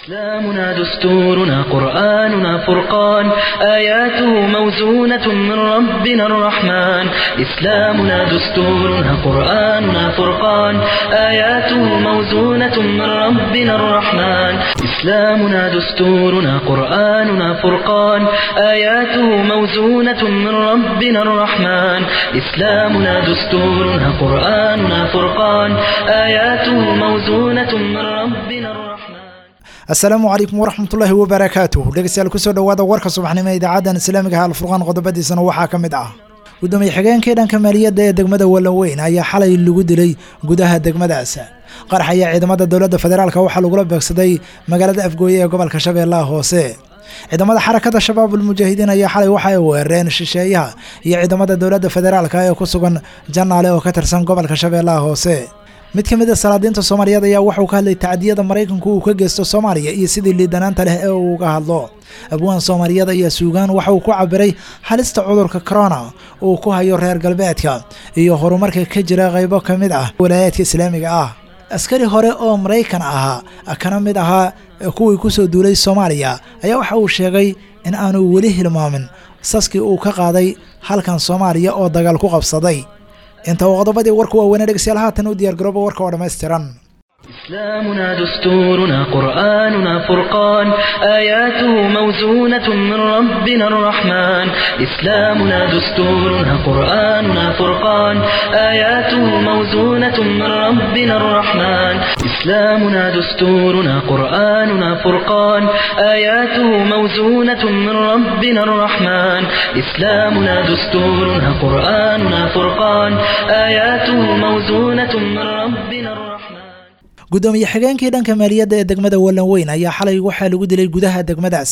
إسلامنا دستورنا قرآننا فرقان آياته موزونة من ربنا الرحمن إسلامنا دستورنا قرآننا فرقان آياته موزونة من ربنا الرحمن إسلامنا دستورنا قرآننا فرقان آياته موزونة من ربنا الرحمن إسلامنا دستورنا قرآننا فرقان آياته موزونة من ربنا الرحمن asalaamu calaykum waraxmatullaahi wabarakaatuh dhegeystayaal kusoo dhowaada warka subaxnimo ee idaacaddan islaamiga ha alfurqaan qodobadiisana waxaa ka mid ah gudoomiye xigeenkii dhanka maaliyadda ee degmada walanweyn ayaa xalay lagu dilay gudaha degmadaas qarax ayaa ciidamada dowladda federaalka waxaa lagula beegsaday magaalada afgooye ee gobolka shabeellaha hoose ciidamada xarakada shabaabul mujaahidiin ayaa xalay waxa ay weerareen shisheeyaha iyo ciidamada dowladda federaalka ee ku sugan jannaale oo ka tirsan gobolka shabeellaha hoose mid ka mid a salaadiinta soomaaliyeed ayaa waxauu ka hadlay tacdiyada maraykanku uu ka geysto soomaaliya iyo sidii liidanaanta leh ee uu uga hadlo abwaan soomaaliyeed ayaa suugaan waxa uu ku cabiray halista cudurka corona uu ku hayo reer galbeedka iyo horumarka ka jira qaybo ka mid ah walaayaadka islaamiga ah askari hore oo maraykan ahaa kana mid ahaa kuwii ku soo duulay soomaaliya ayaa waxa uu sheegay in aanu weli hilmaamin saskii uu ka qaaday halkan soomaaliya oo dagaal ku qabsaday inta uu qodobadii warku waaweynee dhegeystayaal haatan u diyaar garooba warka oo dhammaystiran إسلامنا دستورنا قرآننا فرقان آياته موزونة من ربنا الرحمن إسلامنا دستورنا قرآننا فرقان آياته موزونة من ربنا الرحمن إسلامنا دستورنا قرآننا فرقان آياته موزونة من ربنا الرحمن إسلامنا دستورنا قرآننا فرقان آياته موزونة من ربنا الرحمن gudoomiye xigeenkii dhanka maaliyadda ee degmada walanweyn ayaa xalay waxaa lagu dilay gudaha degmadaas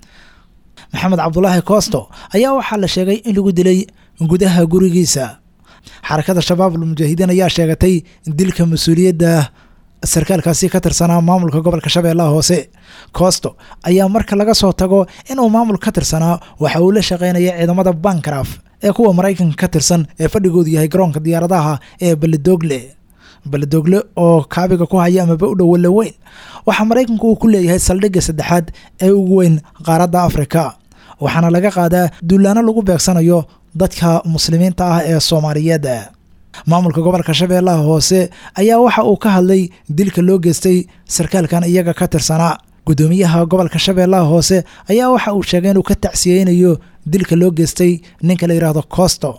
maxamed cabdulaahi koosto ayaa waxaa la sheegay in lagu dilay gudaha gurigiisa xarakada shabaabul mujaahidiin ayaa sheegatay dilka mas-uuliyadda sarkaalkaasi ka tirsanaa maamulka gobolka shabeellaha hoose koosto ayaa marka laga soo tago inuu maamul ka tirsanaa waxa uu la shaqeynaya ciidamada bankraf ee kuwa maraykanka ka tirsan ee fadhigoodu yahay garoonka diyaaradaha ee beledogle beledogle oo kaabiga ku haya amaba u dhow walanweyn waxaa maraykanku uu ku leeyahay saldhigga saddexaad ee ugu weyn qaaradda afrika waxaana laga qaadaa duulaano lagu beegsanayo dadka muslimiinta ah ee soomaaliyeed maamulka gobolka shabeellaha hoose ayaa waxa uu ka hadlay dilka loo geystay sarkaalkan iyaga ka tirsanaa gudoomiyaha gobolka shabeellaha hoose ayaa waxa uu sheegay inuu ka tacsiyeynayo dilka loo geystay ninka la yidhaahdo costo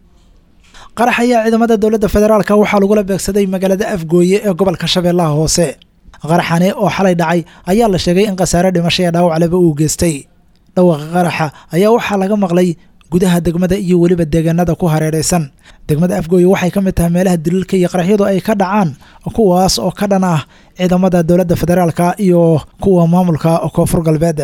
qarax ayaa ciidamada dowladda federaalka waxaa lagula beegsaday magaalada afgooye ee gobolka shabeellaha hoose qaraxani oo xalay dhacay ayaa la sheegay in khasaare dhimasho ee dhaawacleba uu geystay dhawaqa qaraxa ayaa waxaa laga maqlay gudaha degmada iyo weliba deegaanada ku hareeraysan degmada afgooye waxay ka mid tahay meelaha daliilka iyo qaraxyadu ay ka dhacaan kuwaas oo ka dhan ah ciidamada dowladda federaalka iyo kuwa maamulka koonfur galbeed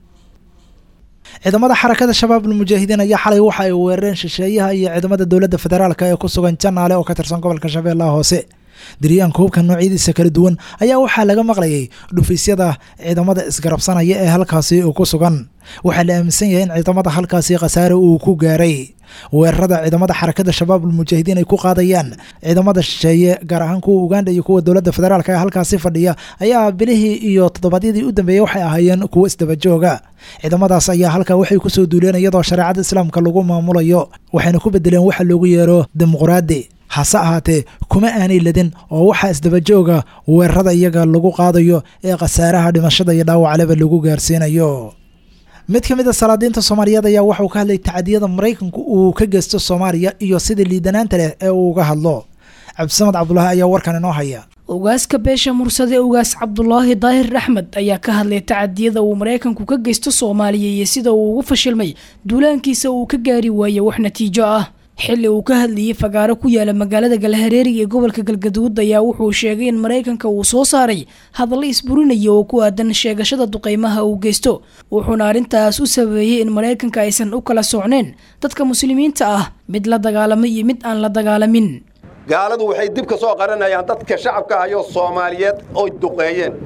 ciidamada xarakada shabaabul mujaahidiin ayaa xalay waxa ay weerareen shisheeyaha iyo ciidamada dowladda federaalka ee ku sugan jannaale oo ka tirsan gobolka shabeellaha hoose diryaanka hubka noocyadiisa kala duwan ayaa waxaa laga maqlayay dhufaysyada ciidamada isgarabsanaya ee halkaasi ku sugan waxaa la aaminsan yahay in ciidamada halkaasi khasaare uu ku gaaray weerarada ciidamada xarakada shabaabul mujaahidiin ay ku qaadayaan ciidamada shisheeye gaar ahaan kuwa uganda iyo kuwa dowladda federaalk ee halkaasi fadhiya ayaa bilihii iyo toddobaadyadii u dambeeyey waxay ahaayeen kuwo isdabajooga ciidamadaas ayaa halkaa waxay kusoo duuleen iyadoo shareecada islaamka lagu maamulayo waxayna ku bedeleen waxa loogu yeero dimuqraadi hase ahaatee kuma aanay ladin oo waxaa isdabajooga weerarada iyaga lagu qaadayo ee khasaaraha dhimashada iyo dhaawacleba lagu gaarsiinayo mid ka mid a salaadiinta soomaaliyeed ayaa waxauu ka hadlay tacdiyada maraykanku uu ka geysto soomaaliya iyo sida liidanaanta leh ee uu uga hadlo cabdisamad cabdulaahi ayaa warkan inoo haya ogaaska beesha mursade ogaas cabdulaahi daahir axmed ayaa ka hadlay tacadiyada uu maraykanku ka geysto soomaaliya iyo sida uu ugu fashilmay duulaankiisa uu ka gaari waaye wax natiijo ah xilli uu ka hadlayay fagaaro ku yaala magaalada galhareeriga ee gobolka galgaduud ayaa wuxuu sheegay in maraykanka uu soo saaray hadallo isburinaya oo ku aadan sheegashada duqeymaha uu geysto wuxuuna arrintaas u sabeeyey in maraykanka aysan u kala socneen dadka muslimiinta ah mid la dagaalamo iyo mid aan la dagaalamin gaaladu waxay dib ka soo qaranayaan dadka shacabka ayo soomaaliyeed oy duqeeyeen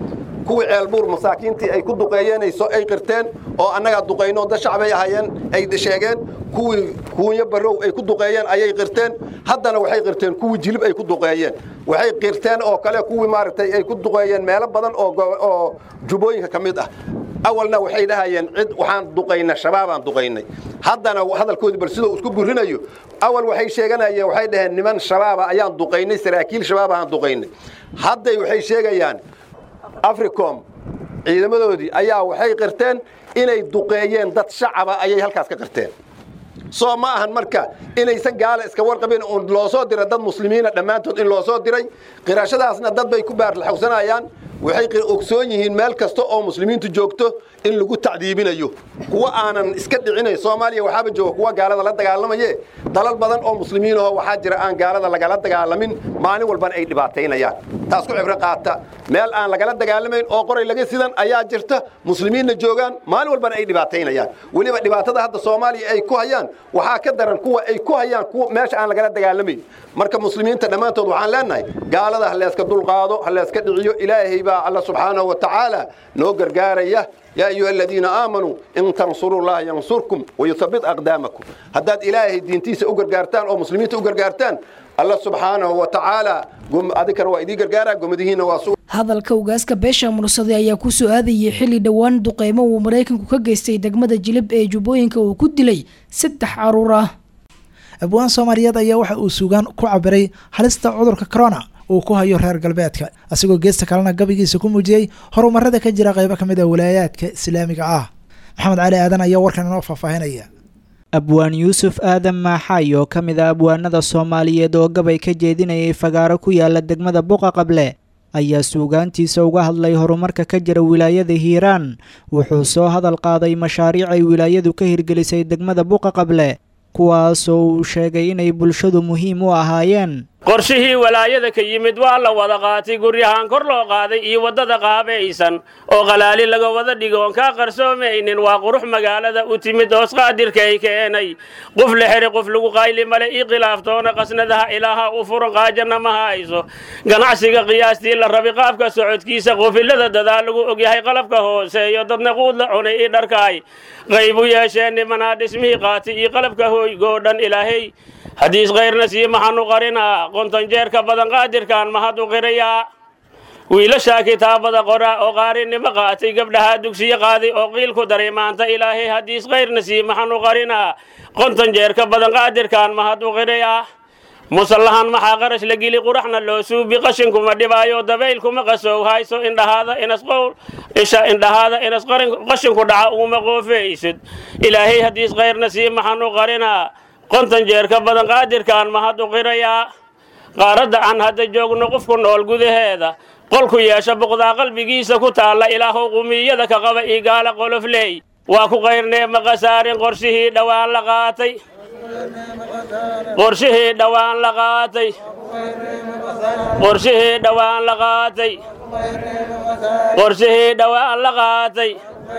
kuwii ceelbuur masaakiintii ay ku duqeeyenayso ay qirteen oo annagaa duqayno dad shacbay ahaayeen ay sheegeen kuwii kuunyo barrow ay ku duqeeyeen ayay qirteen haddana waxay qirteen kuwii jilib ay ku duqeeyeen waxay qirteen oo kale kuwii maaragtay ay ku duqeeyeen meelo badan oo jubooyinka ka mid ah awalna waxay dhahayeen cid waxaan duqaynay shabaabaan duqaynay haddana hadalkoodii bal siduu isku burinayo awal waxay sheeganayeen waxay dhaheen niman shabaaba ayaan duqaynay saraakiil shabaab aan duqaynay hadday waxay sheegayaan africom ciidamadoodii ayaa waxay qirteen inay duqeeyeen dad shacaba ayay halkaas ka qirteen soo ma ahan marka inaysan gaala iska warqabin uun loo soo diray dad muslimiina dhammaantood in loo soo diray qirashadaasna dad bay ku baarlaxogsanayaan waxay ogsoon yihiin meel kasta oo muslimiintu joogto in lagu tacdiibinayo kuwa aanan iska dhicinayn soomaaliya waxaaba jooga kuwa gaalada la dagaalamaye dalal badan oo muslimiin aho waxaa jira aan gaalada lagala dagaalamin maalin walbana ay dhibaataynayaan taas ku cibro qaata meel aan lagala dagaalamayn oo qoray laga sidan ayaa jirta muslimiinna joogaan maalin walbana ay dhibaataynayaan weliba dhibaatada hadda soomaaliya ay ku hayaan waxaa ka daran kuwa ay ku hayaan meesha aan lagala dagaalamayn marka muslimiinta dhammaantood waxaan leenahay gaalada ha layska dulqaado ha layska dhiciyo ilaahay baa alla subxaanahu wa tacaala noo gargaaraya yaa ayuha aladiina aamanuu in tansuruu llaha yansurkum wayuthabbit aqdaamakum haddaad ilaahay diintiisa u gargaartaan oo muslimiinta u gargaartaan alla subxaanahu wa tacaala adinkana waa idii gargaaraa gomadihiinna waa su hadalka ugaaska beesha mursade ayaa ku soo aadayay xilli dhowaan duqeymo uu maraykanku ka geystay degmada jilib ee jubbooyinka uu ku dilay saddex caruur ah abwaan soomaaliyeed ayaa waxa uu sugaan ku cabiray halista cudurka corona uu ku hayo reer galbeedka asigoo geesta kalena gabigiisa ku muujiyey horumarada ka jira qaybo ka mid ah walaayaadka islaamiga ah maxamed cali aadan ayaa warkan inoo faahfaahinaya abwaan yuusuf aadan maaxaay oo ka mid ah abwaanada soomaaliyeed oo gabay ka jeedinayay fagaaro ku yaala degmada buqa qable ayaa suugaantiisa uga hadlay horumarka ka jira wilaayada hiiraan wuxuu soo hadal qaaday mashaariic ay wilaayadu ka hirgelisay degmada buqa qable kuwaasoo uu sheegay inay bulshadu muhiim u ahaayeen qorshihii walaayada ka yimid waa la wada qaatay guryahaan kor loo qaaday iyo waddada qaabaysan oo qalaali laga wada dhigo oon kaa qarsoomaynin waa qurux magaalada u timid oosqaadirkay keenay qof la xeri qof lagu qayli male ii khilaaftoona qasnadaha ilaaha u furan qaajana ma hayso ganacsiga qiyaastii la rabi qaabka socodkiisa qofilada dadaa lagu ogyahay qalabka hooseeyo dadna quud la cunay ii dharkaay qayb u yeesheen nimanaa dhismihii qaatay iyo qalabka hooygoo dhan ilaahay haddiis kayrna sii maxanu qarinaa qonton jeerka badan qaadirkaan mahad u qirayaa wiilashaa kitaabada qoraa oo qaarinimo qaatay gabdhahaa dugsiyo qaaday oo qiil ku daray maanta ilaahay haddiis kayrna sii maxanu qarinaa qonton jeerka badan qaadirkaan mahad u qirayaa musallahan maxaa qarash la geli quraxna loo suubi qashinkuma dhibaayo dabaylkuma qasow hayso indhahaada inasqowl isha indhahaada inas qarin qashinku dhaca uuma qoofeysid ilaahay haddiis kayrna sii maxanu qarinaa qonton jeer ka badan qaadirkaan mahad u qirayaa qaaradda aan hadda joogno qofku nool gudaheeda qolku yeesha boqdaa qalbigiisa ku taalla ilaahow qumiyada ka qaba ii gaala qolofleey waa ku qayrnee ma khasaarin qorshihii dhowaan la qaatay qorshihii dhowaan la qaatay qorshihii dhowaan la qaatay qorshihii dhowaan la qaatay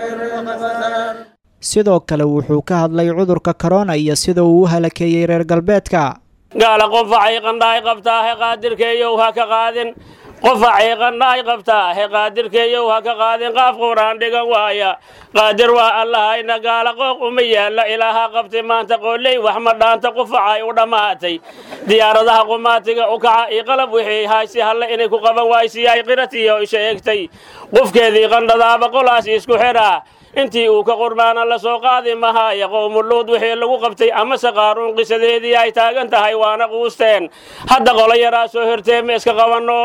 sidoo kale wuxuu ka hadlay cudurka korona iyo sida uu u halakeeyey reer galbeedka gaala qofacay qandhaay qabtaa he qaadirkeeyow ha ka qaadin qofacay qandhaay qabtaa he qaadirkeeyow ha ka qaadin qaaf quraan dhigan waaya qaadir waa allahayna gaala qooq uma yaalla ilaaha qabtay maanta qooley wax ma dhaanta qufacay u dhammaatay diyaaradaha qumaatiga u kaca io qalab wixii haysi halle inay ku qaban waaysiyaay qiratiyo sheegtay qofkeedii qandhadaaba qolaas isku xidhaa intii uu ka qurbaana la soo qaadi mahaaya qowmuluud wixii lagu qabtay amase qaaruun qisadeedii ay taagan tahay waana quusteen hadda qolo yaraa soo hirtee ma iska qabanno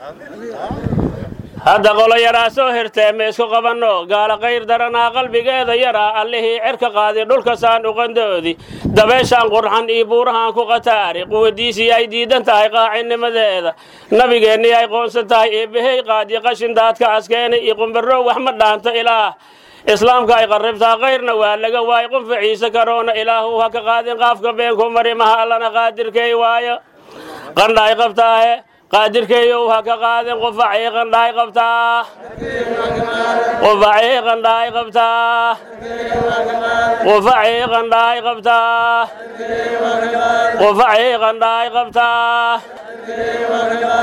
hadda qolo yaraa soo hirtee ma isku qabanno gaala qayr daranaa qalbigeeda yaraa allihii cerka qaadi dhulkasaan uqandoodi dabeeshaan qurxan iyo buurahaan ku qataari quwadiisii ay diidan tahay qaacinimadeeda nabigeennii ay qoonsan tahay eebbahey qaadi qashin daadka askeena iyo qumbarrow wax ma dhaanto ilaah islaamka ay qarribtaa kayrna waa laga waay qunfaciisa karoona ilaahu ha ka qaadin qaafka beenku mari maha allana qaadirkey waayo qandhaay qabtaahe qaadirkeeyow ha ka qaadin qufacii qandhaay qabtaa qufacii qandhaay qabtaa qufacii qandhaay qabtaa qufacii qandhaay qabtaa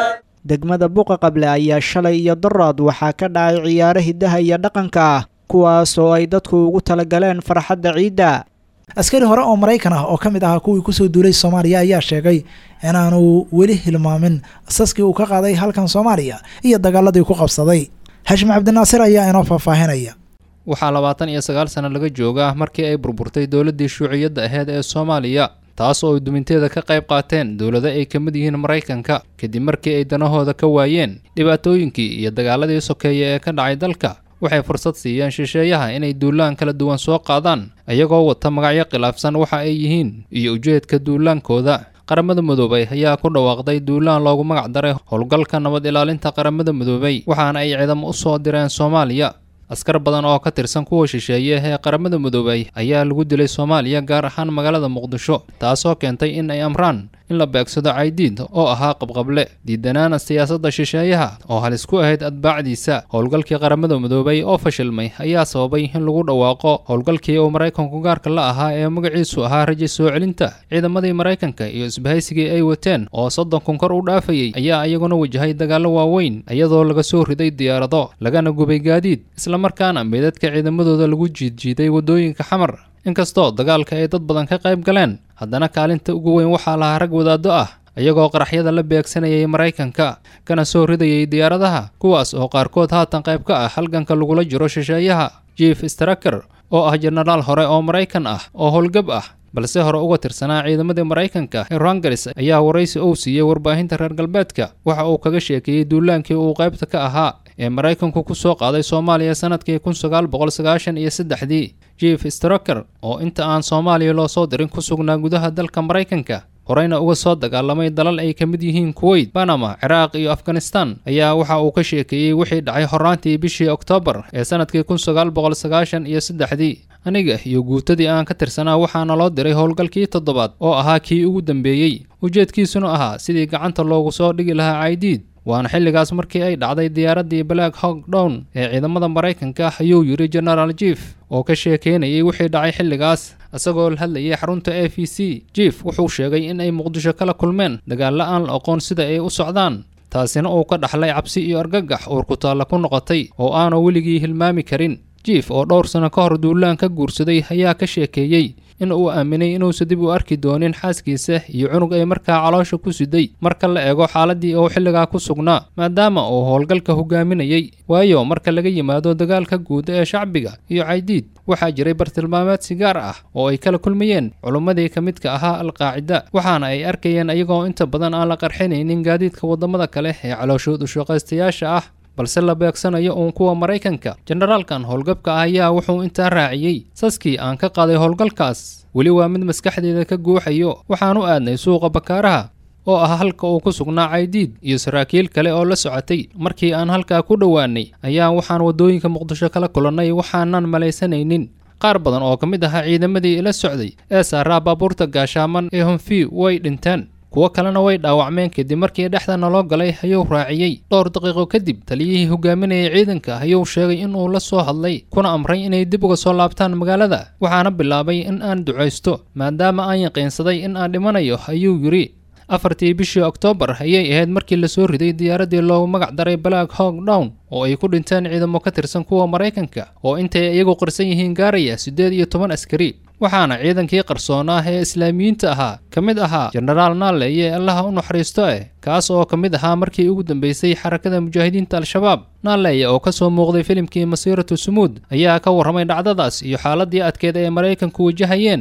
degmada buqa qable ayaa shalay iyo daraad waxaa ka dhacay ciyaaro hiddaha iyo dhaqanka ah kuwaas oo ay dadku ugu talagaleen farxadda ciidda askari hore oo maraykan ah oo ka mid ahaa kuwii kusoo duulay soomaaliya ayaa sheegay inaanu weli hilmaamin asaskii uu ka qaaday halkan soomaaliya iyo dagaaladii ku qabsaday xashim cabdinaasir ayaa inoo faahfaahinaya waxaa labaatan iyo sagaal sano laga joogaa markii ay burburtay dowladdii shuuciyadda aheyd ee soomaaliya taas oo ay duminteeda ka qayb qaateen dowlado ay ka mid yihiin maraykanka kadib markii ay danahooda ka waayeen dhibaatooyinkii iyo dagaaladii sokeeye ee ka dhacay dalka waxay fursad siiyeen shisheeyaha inay duulaan kala duwan soo qaadaan iyagoo wata magacyo khilaafsan waxa ay yihiin iyo ujeedka duulaankooda qaramada midoobay ayaa ku dhawaaqday duulaan loogu magac daray howlgalka nabad ilaalinta qaramada midoobay waxaana ay ciidamo u soo direen soomaaliya askar badan oo ka tirsan kuwa shisheeye ee qaramada midoobay ayaa lagu dilay soomaaliya gaar ahaan magaalada muqdisho taasoo keentay in ay amraan in la beegsado caydiid oo ahaa qabqable diidanaana siyaasadda shisheeyaha oo halis ku ahayd atbaacdiisa howlgalkii qaramada midoobay oo fashilmay ayaa sababay in lagu dhawaaqo howlgalkii uu maraykanku gaarka la ahaa ee magaciisu ahaa raja soo celinta ciidamadii maraykanka iyo isbahaysigii ay wateen oo soddon kun kor u dhaafayey ayaa iyaguna wajahay dagaallo waaweyn iyadoo laga soo riday diyaarado lagana gubay gaadiid islamarkaana meedadka ciidamadooda lagu jiidjiiday waddooyinka xamar inkastoo dagaalka ay dad badan ka qayb galeen haddana kaalinta ugu weyn waxaa lahaa rag wadaaddo ah iyagoo qaraxyada la beegsanayay maraykanka kana soo ridayay diyaaradaha kuwaas oo qaarkood haatan qayb ka ah halganka lagula jiro shisheeyaha jief straker oo ah jenaraal hore oo maraykan ah oo howlgab ah balse hore uga tirsanaa ciidamadii maraykanka ee rangaris ayaa waraysi uu siiyey warbaahinta reer galbeedka waxa uu kaga sheekeeyey duulaankii uu qaybta ka ahaa ee maraykanku ku soo qaaday soomaaliya sanadkii kun sagaal boqol sagaashan iyo saddexdii jief straker oo inta aan soomaaliya loo soo dirin ku sugnaa gudaha dalka maraykanka horeyna uga soo dagaalamay dalal ay ka mid yihiin kuweyt banama ciraaq iyo afghanistan ayaa waxa uu ka sheekeeyey wixii dhacay horaantii bishii oktoobar ee sanadkii kun sagaal boqol sagaashan iyo saddexdii aniga iyo guutadii aan ka tirsanaa waxaana loo diray howlgalkii toddobaad oo ahaa kii ugu dambeeyey ujeedkiisuna ahaa sidii gacanta loogu soo dhigi lahaa caydiid waana xilligaas markii ay dhacday diyaaraddii black hog down ee ciidamada maraykanka ayuu yidhi genaraal jief oo ka sheekeynayay wixii dhacay xilligaas isagoo la hadlayay xarunta a v c jief wuxuu sheegay in ay muqdisho kala kulmeen dagaalla aan la aqoon sida ay u socdaan taasina uu ka dhaxlay cabsi iyo argagax uurkutaalla ku noqotay oo aanu weligii hilmaami karin jief oo dhowr sano ka hor duulaan ka guursaday ayaa ka sheekeeyey in uu aaminay inuusa dib u arki doonin xaaskiisa iyo cunug ay markaa caloosha ku siday marka la eego xaaladii uu xilligaa ku sugnaa maadaama uu howlgalka hogaaminayay waayo marka laga yimaado dagaalka guud ee shacbiga iyo caydiid waxaa jiray bartilmaameed sigaar ah oo ay kala kulmayeen culummadii ka midka ahaa alqaacida waxaana ay arkayeen iyagoo inta badan aan la qarxinaynin gaadiidka waddamada kale ee calooshood ushaqaystayaasha ah balse la beegsanayo uun kuwa maraykanka jenaraalkan howlgabka ah ayaa wuxuu intaa raaciyey saskii aan ka qaaday howlgalkaas weli waa mid maskaxdeeda ka guuxayo waxaan u aadnay suuqa bakaaraha oo ah halka uu ku sugnaa caydiid iyo saraakiil kale oo la socotay markii aan halkaa ku dhowaanay ayaa waxaan waddooyinka muqdisho kala kulannay waxaanan malaysanaynin qaar badan oo ka mid ahaa ciidamadii ila socday ee saaraa baabuurta gaashaaman ee honfi way dhinteen kuwo kalena way dhaawacmeen kadib markii dhexda naloo galay ayuu raaciyey dhowr daqiiqo kadib taliyihii hogaaminayay ciidanka ayuu sheegay inuu la soo hadlay kuna amray inay dib uga soo laabtaan magaalada waxaana bilaabay in aan ducaysto maadaama aan yaqiinsaday in aan dhimanayo ayuu yidhi afartii bishii oktoobar ayay ahayd markii lasoo riday diyaaraddii loogu magac daray black hog down oo ay ku dhinteen ciidamo ka tirsan kuwa maraykanka oo intay iyagu qarsan yihiin gaaraya siddeed iyo toban askari waxaana ciidankii qarsoonaa ee islaamiyiinta ahaa ka mid ahaa jenaraal naale iyo allaha u naxariisto eh kaas oo ka mid ahaa markii ugu dambeysay xarakada mujaahidiinta al-shabaab naaleya oo ka soo muuqday filimkii masiiratu sumuud ayaa ka warramay dhacdadaas iyo xaaladii adkeed ee maraykanku wajahayeen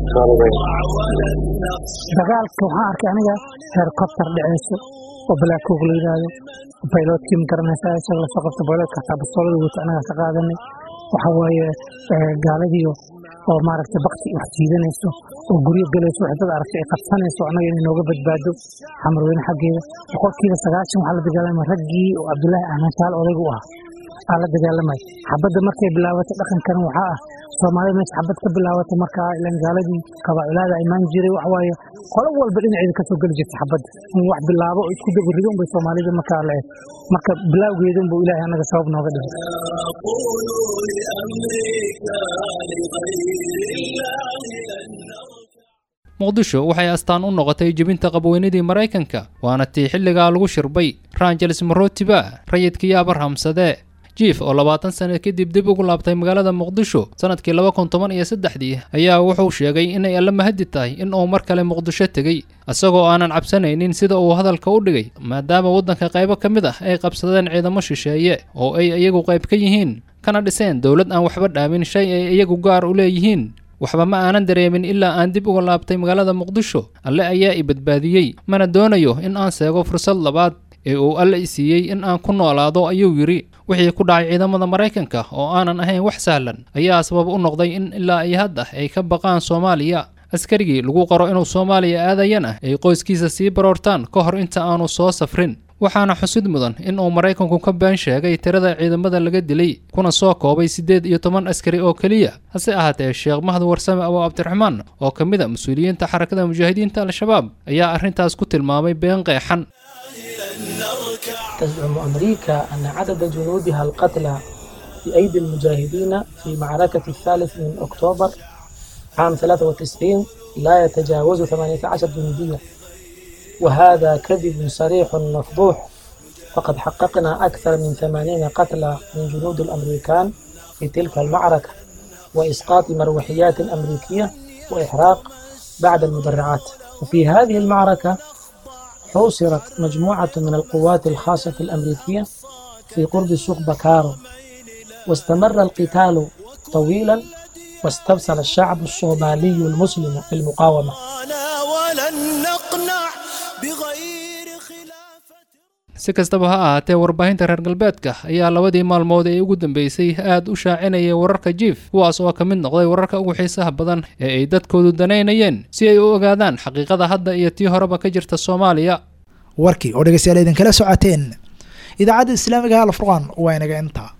dagaalka waxaan arkay aniga heerkobtar dhaceyso oo balaakoog la yidhaahdo bayloodkii ma garanaysaa isaga lasoo qabta bayloodka hataa bastoolada wata anagaa ka qaadanay waxa waaye gaaladiyo oo maaragtay bakti wax jiidanayso oo guryo gelayso wax dad aragtay ay qabsanayso annaga inay nooga badbaado xamarweyne xaggeeda boqolkiiba sagaashan waxaa la dagaalamay raggii oo cabdulaahi ahmanshaal odaygu ah aa la dagaalamay xabadda markay bilaabatay dhaqankan waxaa ah soomaalida meesha xabad ka bilaabatay markaa ilan gaaladii kabaaculaada imaan jiray wax waaye qolo walba dhinaceeda kasoo geli jirta xabadda in wax bilaabo oo isku dabarido unbay soomaalida markaa la eg marka bilaawgeeda unbuu ilaahay annaga sabab nooga dhigay muqdisho waxay astaan u noqotay jebinta qabweynadii maraykanka waana tii xilligaa lagu shirbay rangeles marotiba rayidkii abarhamsade jief oo labaatan sano kadib dib ugu laabtay magaalada muqdisho sanadkii laba kun toban iyo saddexdii ayaa wuxuu sheegay inay alla mahadi tahay in uu mar kale muqdisho tegey isagoo aanan cabsanaynin sida uu hadalka u dhigay maadaama waddanka qaybo ka mid ah ay qabsadeen ciidamo shisheeye oo ay iyagu qayb ka yihiin kana dhiseen dowlad aan waxba dhaamin shay ay iyagu gaar u leeyihiin waxba ma aanan dareemin ilaa aan dib uga laabtay magaalada muqdisho alle ayaa i badbaadiyey mana doonayo in aan seego fursad labaad ee uu alle i siiyey in aan ku noolaado ayuu yidhi wixii ku dhacay ciidamada maraykanka oo aanan ahayn wax sahlan ayaa sabab u noqday in ilaa iyo hadda ay ka baqaan soomaaliya askarigii lagu qaro inuu soomaaliya aadayana ay qoyskiisa sii baroortaan ka hor inta aanu soo safrin waxaana xusid mudan in uu maraykanku ka been sheegay tirada ciidamada laga dilay kuna soo koobay siddeed iyo toban askari oo keliya hase ahaatee sheekh mahad warsame abu cabdiraxmaan oo ka mid a mas-uuliyiinta xarakada mujaahidiinta al-shabaab ayaa arrintaas ku tilmaamay been qeexan تزعم أمريكا أن عدد جنودها القتلى بأيدي المجاهدين في معركة الثالث من أكتوبر عام 93 لا يتجاوز 18 جنديا وهذا كذب صريح مفضوح فقد حققنا أكثر من 80 قتلى من جنود الأمريكان في تلك المعركة وإسقاط مروحيات أمريكية وإحراق بعد المدرعات وفي هذه المعركة حوصرت مجموعة من القوات الخاصة الأمريكية في قرب سوق بكارو واستمر القتال طويلا واستبصر الشعب الصومالي المسلم في المقاومة ولن نقنع بغير si kastaba ha ahaatee warbaahinta reer galbeedka ayaa labadii maalmood ee ugu dambeysay aad u shaacinayay wararka jief kuwaas oo ka mid noqday wararka ugu xiisaha badan ee ay dadkoodu danaynayeen si ay u ogaadaan xaqiiqada hadda iyo tii horeba ka jirta soomaaliya warkii oo dhegeystayaal idinkala socoteen idaacadda islaamiga alfurqaan waa inaga intaa